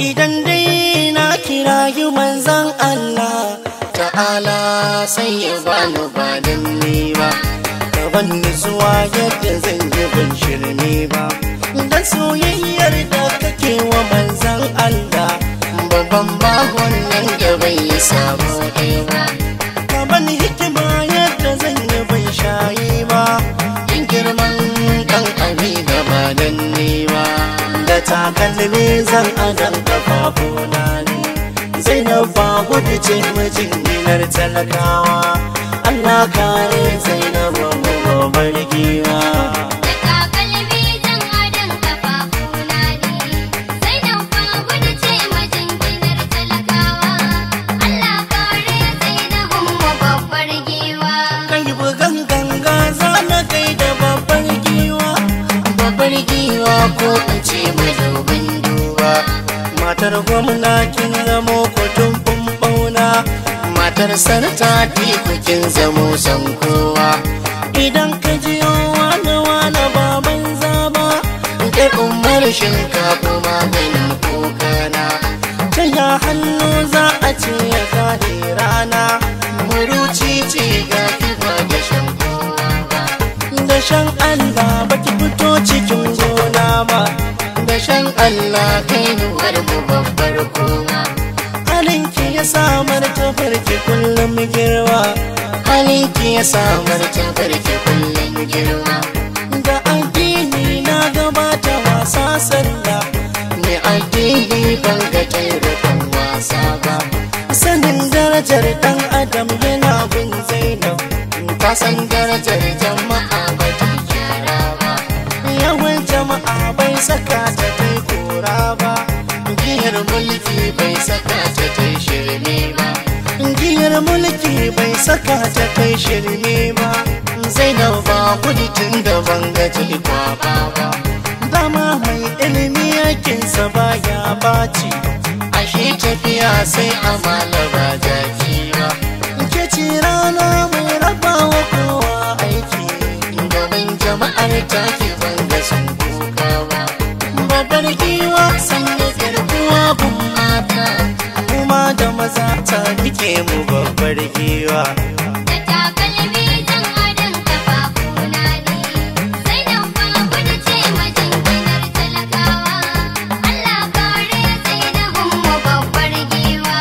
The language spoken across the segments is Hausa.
idan dai na kira yi manzan Allah ta'ala sai ya bani ba dan ni ba gaban nutsuwa yadda zan yi ban shirme ba dan soyayyar da kake wa manzan Allah babban bahon nan da bai yi sabo ɗaya ba gaban hikima yadda zan yi ban shayi ba in girman kan abi gaba dan ni ba da takalmi zan adan kafafuna ne zainab ba gudu ce mijin dinar talakawa Allah kare zainab mu gobar giwa Da takalmi zan adon kafafuna ne, sai nan fa gudu ce majinginar talakawa. Allah kare Zainabun mu babbar giwa. kai bugan ganga za na kai da babbar giwa babbar giwa ko in ce madubin duba matar gwamna kin zamo kutun bauna matar sarta kin zamo san kowa idan ka ji wani wani baban zaba kai umar shinkafa maganin kokana ta ya hannu za a ce ya kare rana muruci ce ga kiba da shan kowa ba da shan Allah baki fito cikin gona ba da shan Allah kai nuwar mu babbar kowa halinki ya samar ta farki kullum girma halinki ya samar ta farki kullum girma da addini na gabata wasa sallah mai addini ban ga taimakon wasa ba sanin darajar dan adam yana bin zainab ta san darajar jama'a ba ta gyara ba yawan jama'a bai saka ta kai kora ba giyar mulki bai saka ta kai shirme ba giyar mulki bai saka ta kai shirme ba zainab ba gudu tun da ban ga kwaba ba dama mai ilimi yakinsa baya baci ashe tafiya sai amala ba jaki ba ke ce rana mai raba wa kowa aiki gaban jama'ar take ban ga sun kuka ba babbar giwa san da garkuwa gun mata kuma da maza ta rike mu babbar giwa Da takalmi zan adon kafafuna ne, sai nan fa gudu ce majinginar talakawa. Allah kare Zainabun mu babbar giwa.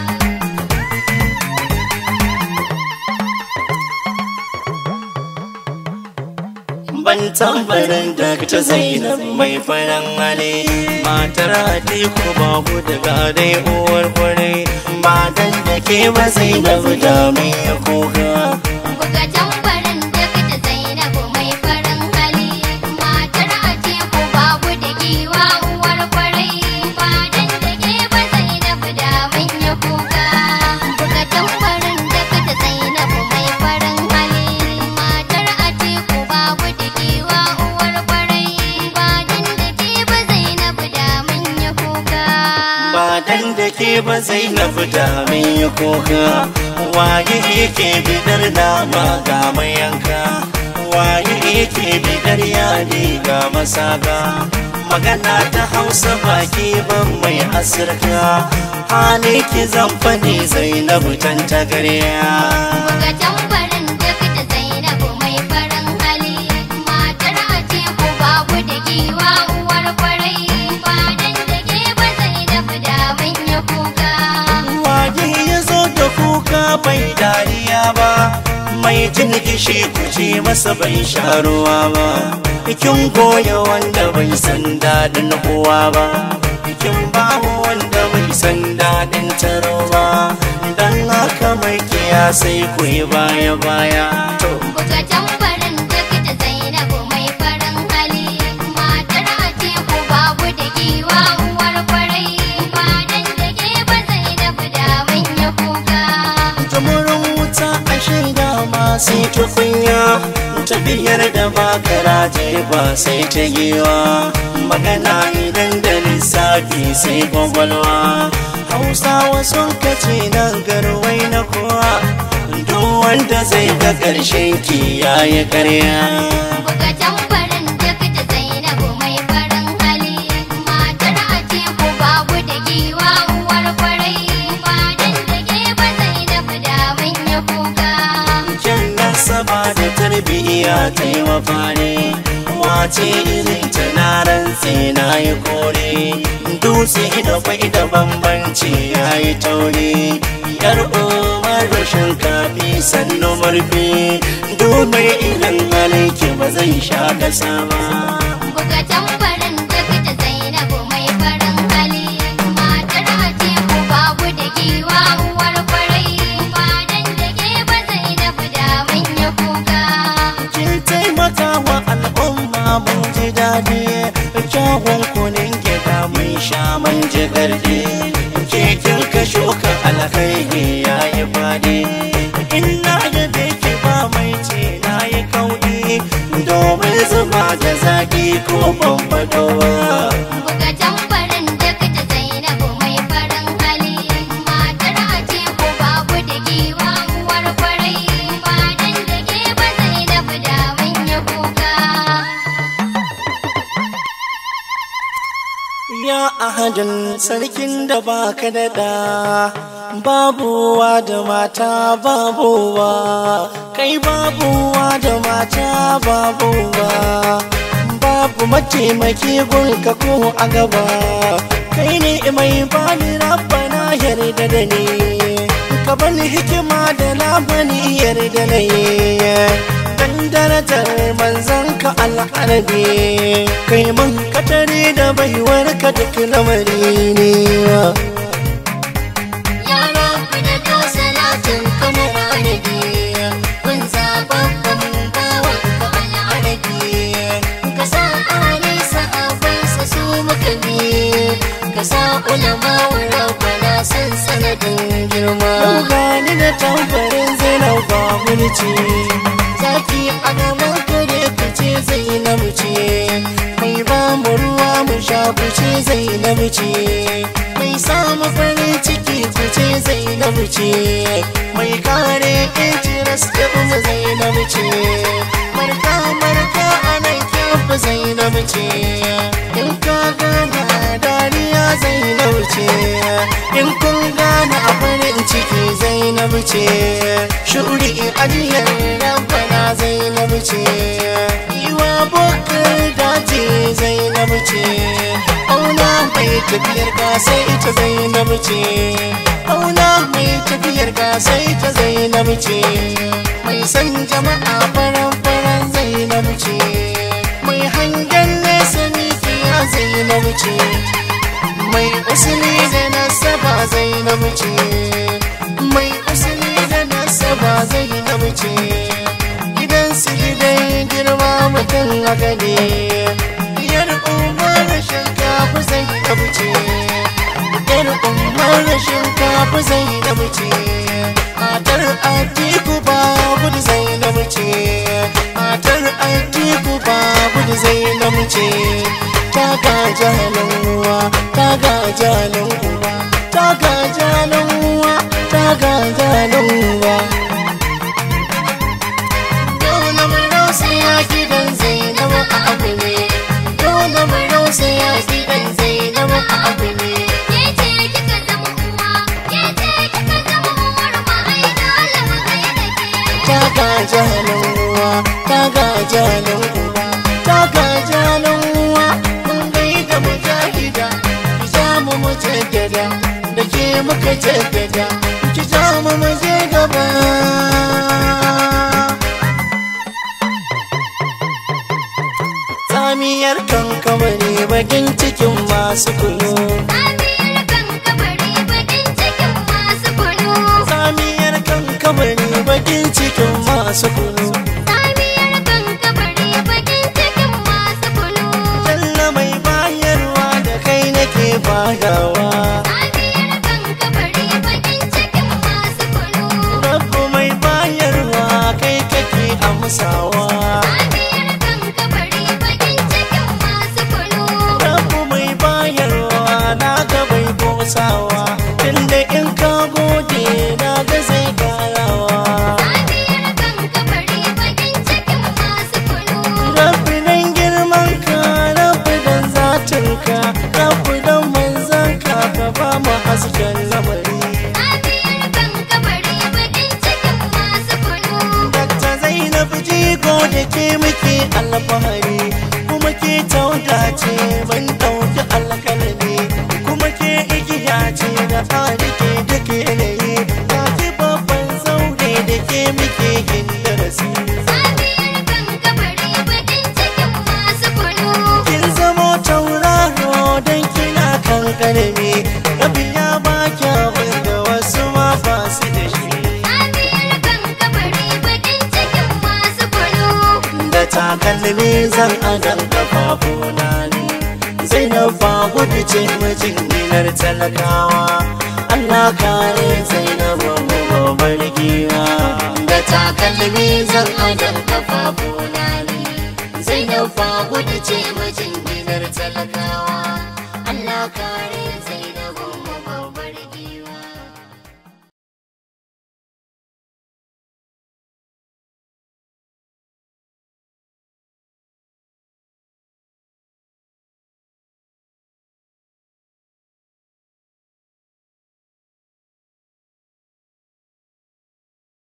ban tambarin da ta zainab mai faran hali matar atiku ba gudu ga dai uwar kwarai ba dan da ke ba zainab da mai kuka Buga tambarin duk da Zainabu mai farin hali, matar Atiku babu da giwa uwar kwarai, fadan da ke ba Zainabu da manya kuka. Buga tambarin duk da Zainabu mai farin hali, matar Atiku babu da giwa uwar kwarai, fadan da ke ba Zainabu da manya kuka. ba dan da ke ba zainab da mai kuka waye yake bidar dama ga mayanka waye yake bidar yadi ga masaka magana ta hausa baki ban mai asirka hali ki zan fani zainab tan tagarya Buga tambarin duk da Zainabu mai farin hali, matar Atiku babu da giwa uwar kwarai, fadan da ke ba Zainabu da manya kuka. Waje ya zo da kuka bai dariya ba mai jin kishi kuce masa bai sha ruwa ba kin goya wanda bai san daɗin uwa ba kin bawa wanda bai san daɗin taro ba dan haka mai kiya sai ku yi baya baya to Buga tambarin duk da Zainabu mai farin hali, matar Atiku babu da giwa uwar kwarai, fadan da ke ba Zainabu da manya kuka. Jamurin wuta a shaida ma sai tukunya tafiyar da ba garaje ba sai ta giwa magana idan da lissafi sai kwakwalwa hausawa sun kace nan garwai na kowa duk wanda zai ga ƙarshen ki yayi karya Buga tambarin duk da Zainabu mai farin hali, matar Atiku babu da giwa tarbiyya ta yi mafari wace irin ta na rantse na yi kore dutse da kwai da bambanci ya yi tauri yar umar rashin kafi sannu murfi dumar idan halinki ba zai sha kasa ba Buga tambarin dakta Zainabu mai farin hali matar Atiku babu da giwa uwar kwarai badan da ke ba Zainabu da manya kuka kin taimaka wa al'umma mun ji daɗi kyawun kunin gida mun sha mun ji gardi ke kin ka shuka alkhairi ya yi faɗi ina da beki ba mai ce na yi kauɗi domin zuba da zaƙi ko bambadowa Buga tambarin dakta Zainabu mai farin hali matar Atiku babu da giwa uwar kwarai badan da ke ba Zainabu da manya kuka Ya ahadin sarkin da baka da ɗa babuwa da mata babuwa kai babuwa da mata babuwa babu mataimaki gunka ko a gaba kai ne mai bani rabbana yarda da ni ka bani hikima da labani yarda na yi dan darajar manzan ka al'arabi kai mun katare da baiwar ka duk lamari ne Yara ku da to salatin kamar arabi kun zababban bawan ka al'arabi ka sa ali sahabansa su muka bi ka sa ulama wa rabbana san sanadin girma Yau gani da tambarin zainab ba mulci zaki a gaban kare fice zainab ce mai ba mu ruwa mu sha fice zainab ce mai samu farin ciki fice zainab ce mai kare interest ɗin mu zainab ce marka marka a nan kyafu zainab ce in ka gana dariya zainab ce in kun gane a farin ciki zainab ce shuri ajiyar rabbana zainab ce yiwa bukar dace zainab ce auna mai tafiyar ka sai ita zainab ce auna mai tafiyar ka sai ta zainab ce mai san jama'a faran faran zainab ce mai hangen nesa mikiya zainab ce mai usuli da nasaba zainab ce mai usuli da nasaba zainab ce gidan su gidan girma mutum a gane yar umar shinkafa zainab ce yar umar shinkafa zainab ce matar atiku babu da zainab ce matar atiku babu da zainab ce ta gaja uwa ta gaja uwa ta gaja uwa ta gaja uwa dole mu rausaya gidan zainab a abu ne dole mu rausaya gidan zainab a abu ne Ke ce kika zama uwa, ke ce kika zama uwar ma ai dole mu gaida ke. ta gaja uwa ta gaja uwa ta gaja uwa mun gaida mujahida ki ja mu mu jaddada da ke muka jaddada ki ja mu mu je gaba tsamiyar kankamare bakin cikin masu kunu Amiyar kan kabari bakin cikin masu kunu. tsamiyar kankamare bakin cikin masu kunu Amiyar kan kabari bakin cikin masu kunu. Jalla mai bayarwa da kai nake badawa Amiyar kan kabari bakin cikin masu kunu. Rabbu mai bayarwa kai kake amsawa Amiyar kan kabari bakin cikin masu kunu. Rabbu mai bayarwa na ga bai kosawa Tunda in ka gode na ga zai karawa Amiyar kan kabari bakin cikin masu kunu. Rabbi dan girman ka Rabbi dan zatin ka Rabbi dan manzan ka ka ba mu hasken lamari Amiyar kan kabari bakin cikin masu kunu. Dakta Zainab ji da ke muke alfahari kuma ke tauda ce ban ɗauki alkalami kuma ke igiya ce da fari ke duk yanayi ba ki babban zaure da ke muke yin darasi Safiyar kan kabari bakin cikin masu kunu. kin zamo tauraro don kina kan karami rabi ya ba kyawun da wasu ma ba su da shi Safiyar kan kabari bakin cikin masu kunu. da takalmi zan adan kafafuna ne zainab ba gudu ce mijin dinar talakawa Allah kare zainab mu gobar giwa da takalmi zan adan kafafuna ne zainab ba gudu ce mijin